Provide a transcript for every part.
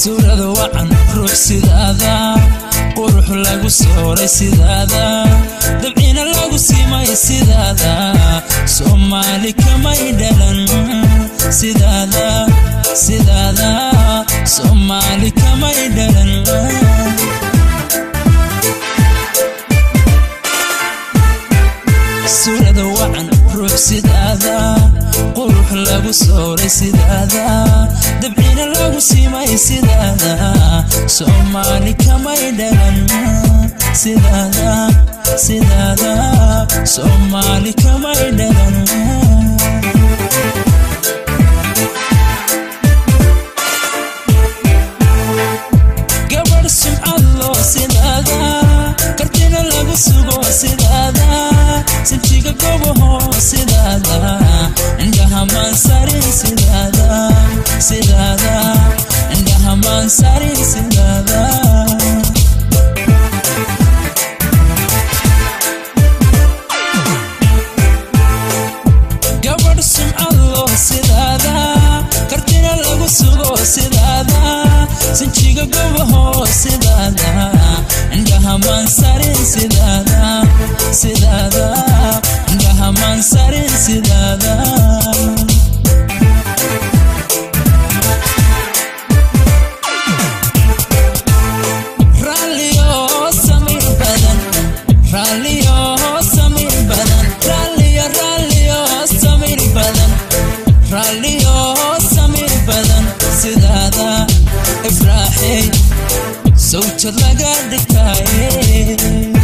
suurada wacan ruux sidaada qurux lagu sooray sidaada dabcina lagu simay sidaada soomaali kamay dhalan sidaada sidaada soomaali kamay dhalan suurada wacan ruux sidaada qurux lagu sooray sidaada dabcina lagu simay sidaada soomaali kamay dhalan sidaada sidaada soomaali kamay dhalan gabadh sumcad loo sidaada kartina lagu sugo sidaada sinjiga gobaho sidaada indhaha maansarin sidaada sidaada indhaha maansarin sidaada gabadh sumcad loo sidaada kartina lagu sugo sidaada sinjiga gobaho sidaada indhaha maansarin sidaada sidaada indhaha maansarin sidaada raalliyo samir badan raalliyo samir badan raalliyo raalliyo samir badan raalliyo samir badan sidaada ifraaxey sawjad laga dhigtaaye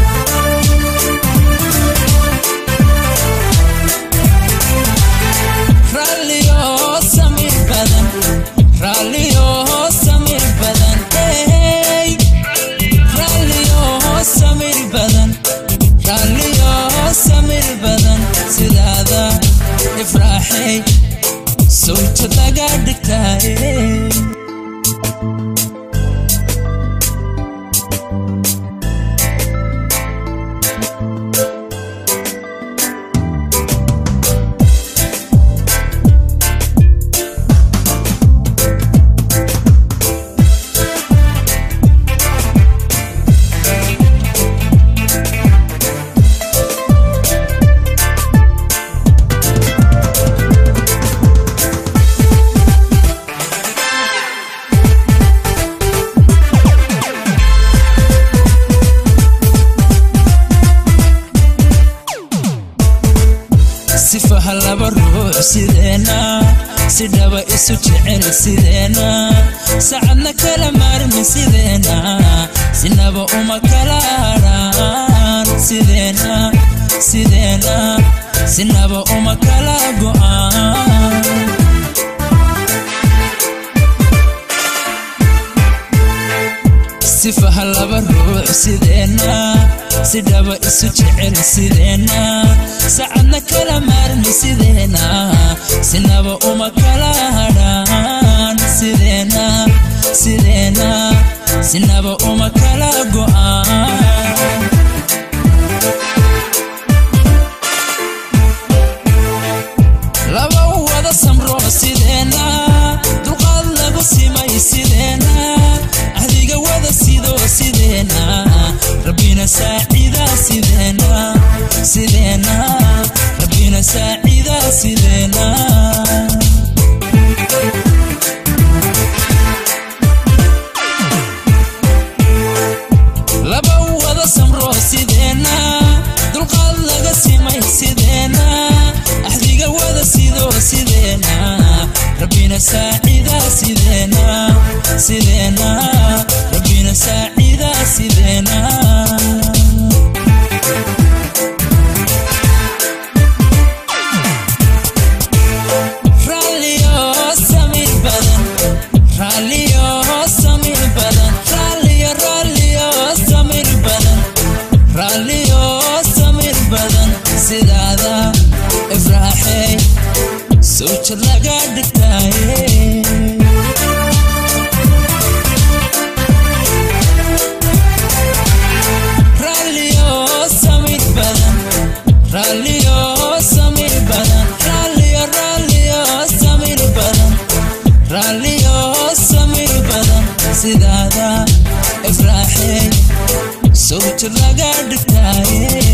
raalliyo samir badan raalliyo samir badan hey raalliyo samir badan raalliyo samir badan sidaada ifraaxey sawjad laga dhigtaaye sifaha laba ruux sideena si dhaba isu jecel sideena sacadna kala maarmi sideena sinaba uma kala hadhaan sideena sideena sinaba uma kala go'aan sifaha laba ruux sideena si dhaba isu jecel sideena sacadna kala maarmi sideena sinaba uma kala hadhaan sideena sideena sinaba uma kala go'aan laba wada samro sideena dulqaad lagu simay sideena ahdiga wada sido sideena rabbina saacida sideena sideena rabbina saacida sideena laba wada samro sideena dulqaad laga simay sideena ahdiga wada sido sideena rabbina saacida sideena sideena rabbina saacida sideena raalliyo samir badan raalliyo samir badan raalliyo raalliyo samir badan raalliyo samir badan sidaada ifraaxey sawjad laga dhigtaaye raalliyo samir badan raalliyo samir badan raalliyo raalliyo samir badan raalliyo samir badan aragtidaada ifraaxey sawti laga dhigtaaye